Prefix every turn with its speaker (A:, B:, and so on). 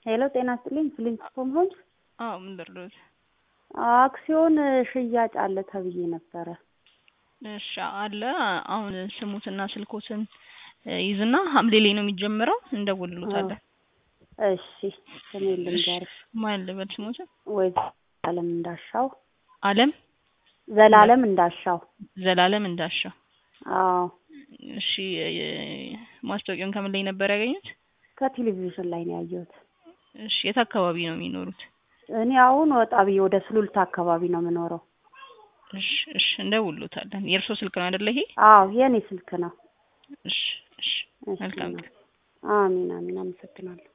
A: ሄሎ ጤና ይስጥልኝ ፍሊንስቶን ሆምስ
B: አዎ ምን ልርዳዎት?
A: አክሲዮን ሽያጭ አለ ተብዬ ነበረ።
B: እሺ አለ። አሁን ስሙትና ስልኮትን ይዝና ሐምሌ ላይ ነው የሚጀምረው እንደውልሎታለን።
A: እሺ ስሜ ልንገርሽ።
B: ማን ልበል ስሞትን?
A: ወይ ዘላለም እንዳሻው
B: አለም
A: ዘላለም እንዳሻው።
B: ዘላለም እንዳሻው።
A: አዎ
B: እሺ ማስታወቂያውን ከምን ላይ ነበር ያገኙት?
A: ከቴሌቪዥን ላይ ነው ያየሁት።
B: እሺ የት አካባቢ ነው የሚኖሩት?
A: እኔ አሁን ወጣ ብዬ ወደ ሱሉልታ አካባቢ ነው የምኖረው።
B: እሺ እሺ እንደውልሎታለን። የእርሶ ስልክ ነው አይደለ ይሄ?
A: አዎ የኔ ስልክ ነው።
B: እሺ እሺ
A: እሺ፣
B: መልካም ቀን።
A: አሚን አሚን። አመሰግናለሁ።